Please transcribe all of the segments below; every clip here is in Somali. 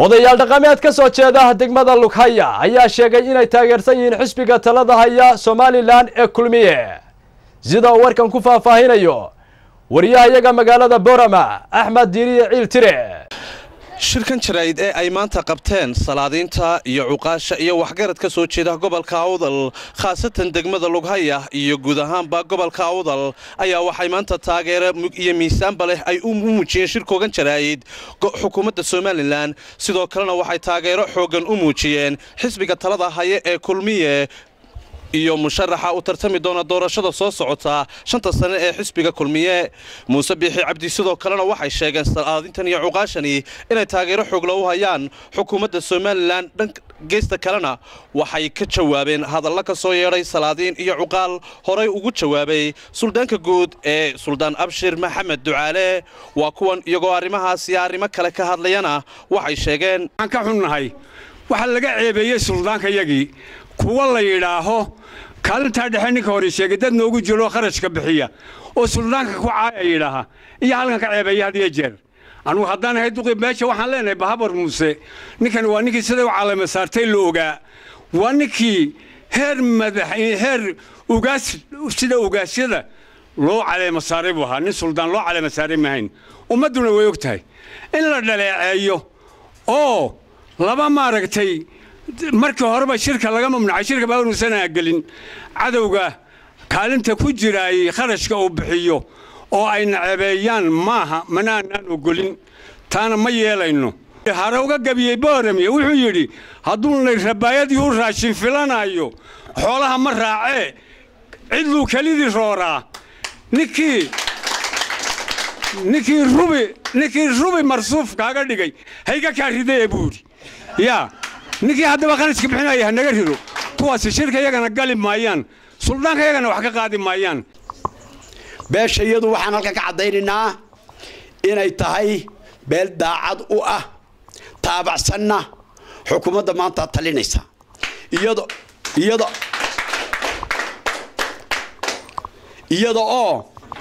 odayaal dhaqameed ka soo jeeda degmada lughaya ayaa sheegay inay taageersan yihiin xisbiga talada haya somalilan ee kulmiye sida uu warkan ku faahfaahinayo wariyahayaga magaalada borama axmed diiriye ciil tire shirkan jaraa'id ee ay maanta qabteen salaadiinta iyo cuqaasha iyo waxgarad ka soo jeeda gobolka awdal khaasatan degmada lughaya iyo guud ahaanba gobolka awdal ayaa waxay maanta taageero iyo miisaanba leh ay u muujiyeen shirkoogan jaraa'id xukuumadda somalilan sidoo kalena waxay taageero xooggan u muujiyeen xisbiga talada haya ee kulmiye iyo musharaxa u tartami doona doorashada soo socota shanta sane ee xisbiga kulmiye muuse biixi cabdi sidoo kalena waxay sheegeen salaadintan iyo cuqaashani inay taageero xoogla u hayaan xukuumadda somalilan dhan geesta kalena waxay ka jawaabeen hadalla ka soo yeedhay salaadiin iyo cuqaal horay ugu jawaabay suldaanka guud ee suldaan abshir maxamed ducaale waa kuwan iyagoo arrimahaas iyo arrimo kale ka hadlayana waxay sheegeen waxaan ka xunnahay waxaa laga ceebeeyey suldaankayagii kuwa la yidhaaho kaalintaa dhexe ninka hore sheegay dad noogu jiro kharashka bixiya oo suldaanka ku caaya yidhaaha iyo halkan ka ceebeeya had iyo jeer anugu haddaan ahay duqi meesha waxaan leenahay bahabar muuse ninkani waa ninkii siday u calama saartay la ogaa waa ninkii heer madax heer ugaas sida ugaasyada loo caleema saaray buu ahaa nin suldaan loo caleema saaray maahayn ummadduna way og tahay in la dhaleeceeyo oo laba maaragtay markii horeba shirka laga mamnucay shirka baanuusanaa gelin cadowga kaalinta ku jiraayey kharashka uu bixiyo oo ay nacebeeyaan maaha manaanaan ogolin taana ma yeelayno hare uga gabiyey booramiye wuxuu yidhi hadduunay rabaayadii u raashin filanayo xoolaha ma raacee cidluu kelidii rooraa ninkii ninkii rubi ninkii rubi marsuuf kaaga dhigay hayga kaa ridee buu yidhi yaa ninkii haddaba kharashka bixinaya hanaga rido kuwaasi shirka yagana gali maayaan suldaanka yagana wax ka qaadi maayaan beesha iyadu waxaan halkan ka caddaynaynaa inay tahay beel daacad u ah taabacsanna xukuumadda maanta talinaysa iyado iyada iyada oo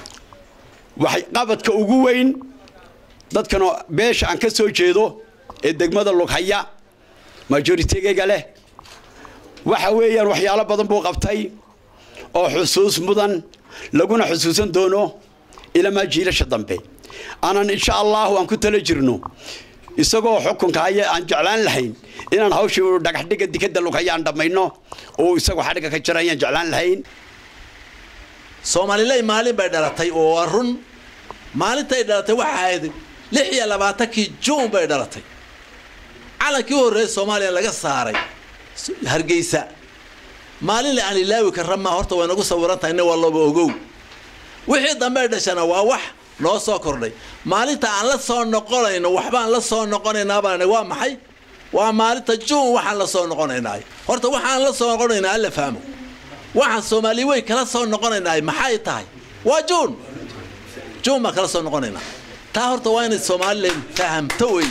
waxay qabadka ugu weyn dadkanoo beesha aan ka soo jeedo ee degmada lughaya majoritigayga leh waxa weeyaan waxyaalo badan buu qabtay oo xusuus mudan laguna xusuusan doono ilamaa jiilasha dambe aanan insha allahu aan ku tala jirno isagoo xukunka haya aan jeclaan lahayn inaan hawshii dhagaxdhiga dikadda lughaya aan dhammayno oo isagoo xadhigga ka jira ayaan jeclaan lahayn soomaaliley maalin bay dhalatay oo waa run maalintay dhalatay waxa ahayd lix iyo labaatankii juun bay dhalatay calankii u horreeyay soomaaliya laga saaray hargeysa maalin la aan ilaawi karra maa horta way nagu sawiran tahay nin wallaba ogow wixii dambe dhashana waa wax noo soo kordhay maalinta aan la soo noqonayno waxbaan la soo noqonaynaa baan waa maxay waa maalinta juun waxaan la soo noqonaynaa horta waxaan la soo noqonaynaa alla fahmo waxaan soomaali weyn kala soo noqonaynaa maxay tahay waa juun juun baan kala soo noqonaynaa taa horta waa inay somalilan fahamto wey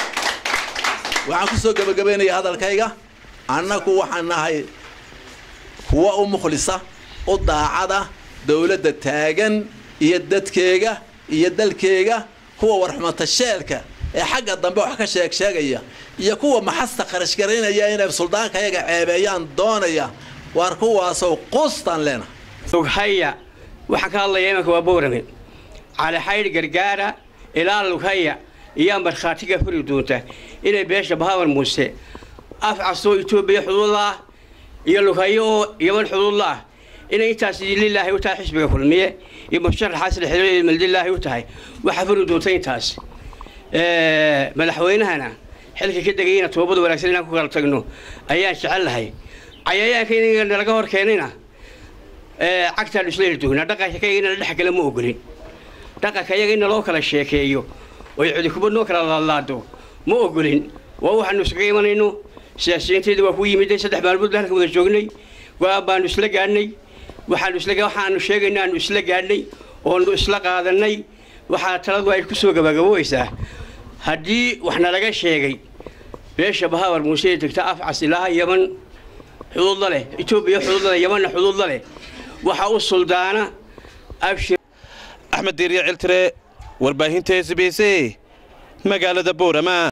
waxaan ku soo gebagabaynayaa hadalkayga annagu waxaan nahay kuwa u mukhlisa u daacada dowladda taagan iyo dadkeega iyo dalkeega kuwa warxumatasheelka ee xagga dambe wax ka sheeg sheegaya iyo kuwa maxasta qarashgaraynaya inay suldaankayaga ceebeeyaan doonaya waar kuwaasow quustaan leena lughaya waxaan ka hadlaya imanka waa boorame calixaydh gargaara ilaa lughaya iyaa markhaatiga furi doonta inay beesha bahabar muuse af castoo etoobiya xuduudla ah iyo lughayo oo yaman xuduudla ah inay intaas lilaahi u tahay xisbiga kulmiye iyo musharaxaas lixdilaahi u tahay waxaa furi doonta intaas madaxweynahana xilka ka degayna toobada wanaagsan inaan ku kala tagno ayaan jecel lahay cayayaanka in laga hor keenayna cagtaan isla heli doonaa dhaqanka kayaga inala dhex kale ma ogolin dhaqanka yaga in naloo kala sheekeeyo oy cudikubad noo kala laadlaado ma ogolin waa waxaanu iskaga imanayno siyaasiyiinteeda waa ku yimiday saddex maalmood ba halka wada joognay go-aan baanu isla gaadhnay waxaanu isla waxaanu sheegayna aanu isla gaadhnay oonu isla qaadanay waxaa taladu ay ku soo gabagaboobeysaa haddii wax nalaga sheegay beesha bahabar muuse ee degta afcas ilaa yaman xuduudla leh etoobiya xuduudla leh yamanna xuduudla leh waxaa u suldaana abshir axmed diiriye ciltire warbaahinta s b c magaalada boorama